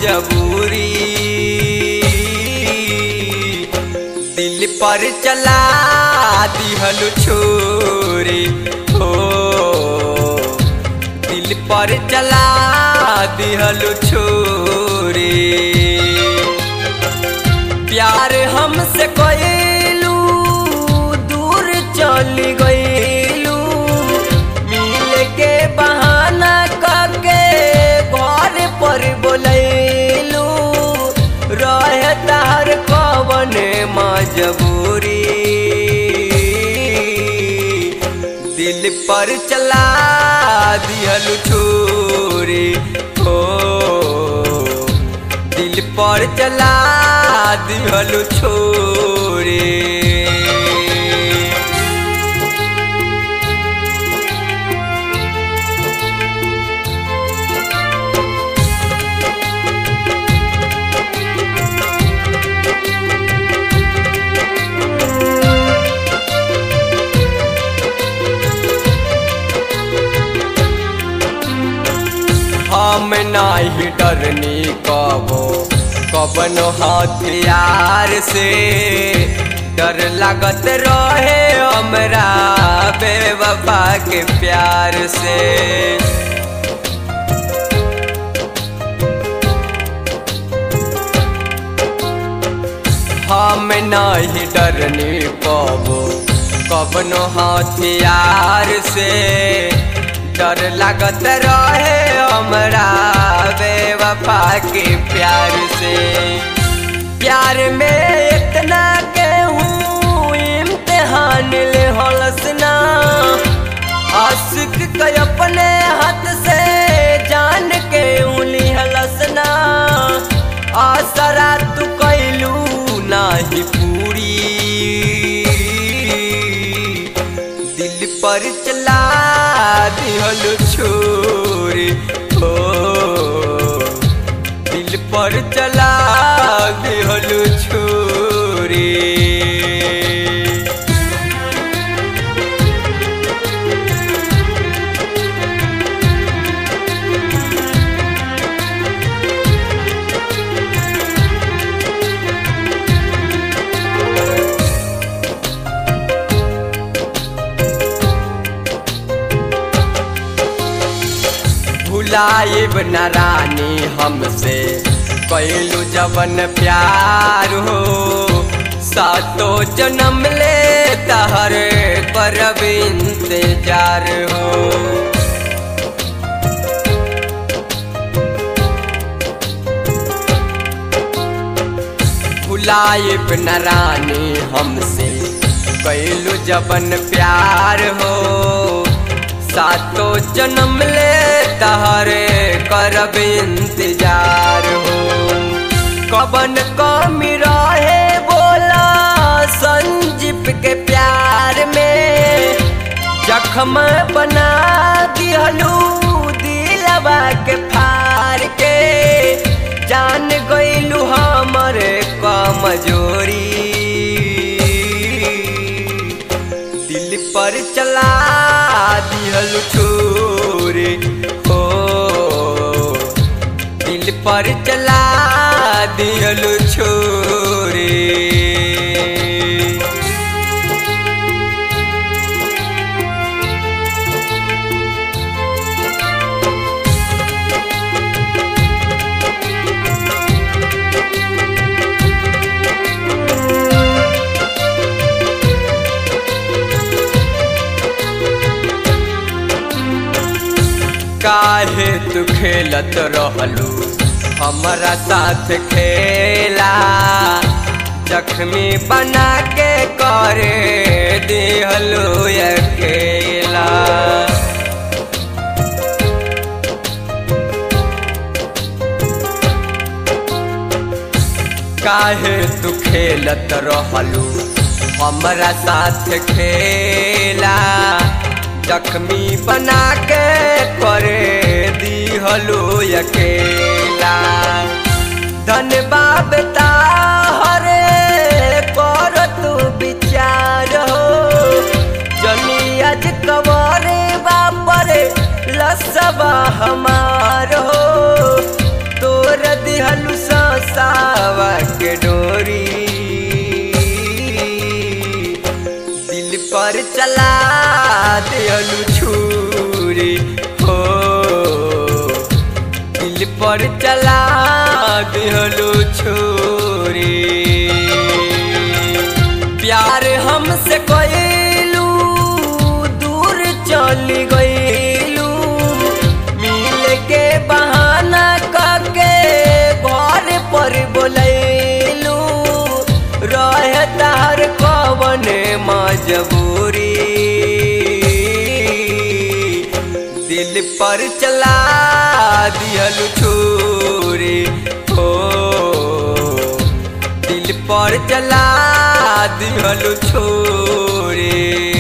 मजबूरी दिल पर चला दिहल छोरी हो दिल पर चला दिहल छोरी प्यार हमसे कइलू दूर चली गइलू मिल के बहाना करके घर पर बोलैलू रहे तार कवन मजबूरी दिल पर चला दिहल छोरी हो दिल पर चला दिहल छोरी हम नाही डरनी कबो कबन हथियार से डर लागत रहे हमरा बेवफा के प्यार से हम नहीं डरनी कबो कबनो हथियार से डर लागत रहे हमरा बेवफा के प्यार से प्यार में इतना के हूँ इम्तिहान ले हलसना आशिक के अपने हाथ से जान के उली हलसना आसरा तू कैलू नाही पूरी दिल पर चला दिहल छोरी हो दिल पर चला दिहल छोरी भुलाइब न रानी हमसे कैलू जवन प्यार हो सातो जन्म ले तहर करब इंतजार हो भुलाइब न रानी हमसे कैलू जवन प्यार हो सातो जन्म ले तहरे करब इंतजार हो कबन कमी रहे बोला संजीप के प्यार में जख्म बना दिहलू दिलवा के फार के जान गइलू हमर कमजोरी दिल पर चला दिहल छोरे हो दिल पर चला दिहल छोरे काहे तू खेलत रहलू हमारा साथ खेला जख्मी बना के करे दिहलू अकेला काहे तू खेलत रहलू हमारा साथ खेला जख्मी बना के करे दिहलो अकेला धन्यवाद ताहरे कर तू विचार हो जनी आज कवरे बापरे लसबा हमार हो तोर दिहल सावा के डोरी दिल पर चला दिहलु छुरी हो दिल पर चला दिहलु छुरी प्यार हमसे कइलू दूर चली गइलू मिल के बहाना करके घर पर बोलैलू रहे तार कवन मजबूरी दिल पर चला दिहलु छुरी हो दिल पर चला दिहलु छोरे